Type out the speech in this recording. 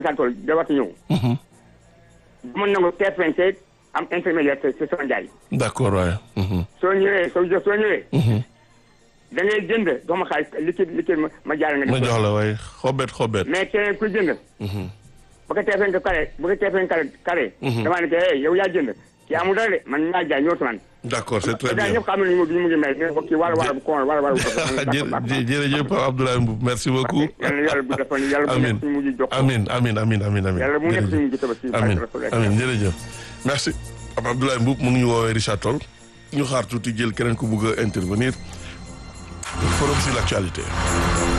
Richard Toll da war a ñëw. dama nangu TFNC am intermédiaire c'est c'est son njaay. d'accord waaye. soo ñëwee soo jo soo ñëwee. da ngay jënd jox ma xaalis liquide liquide ma ma jaarale nga. ma jox la waaye xobet xobet. mais keneen ku jënd. bu ko TFNC carré bu ko TFNC carré carré. damaa ne que hey yow yaa jënd kii amul dara de man maa jaay ñëw man. d'accord c'est très gars bien. ñëpp xam nañu ñu mu ngi mel ne ko kii wala wala bu ko wala wala bu ko. jë jërëjëf Pape Abdoulaye Mboup merci beaucoup. yàlla yàlla bu defoon yàlla bu Amin. nekk suñu mujj jox ko. amin amin amin amin amin yàlla mu nekk suñu mujj tabaski. amin barke amin jërëjëf merci Pape Abdoulaye Mboup mu ngi ñu woowee Richard Toll ñu xaar tuuti jël keneen ku bugg a intervenir forum sur l'actualité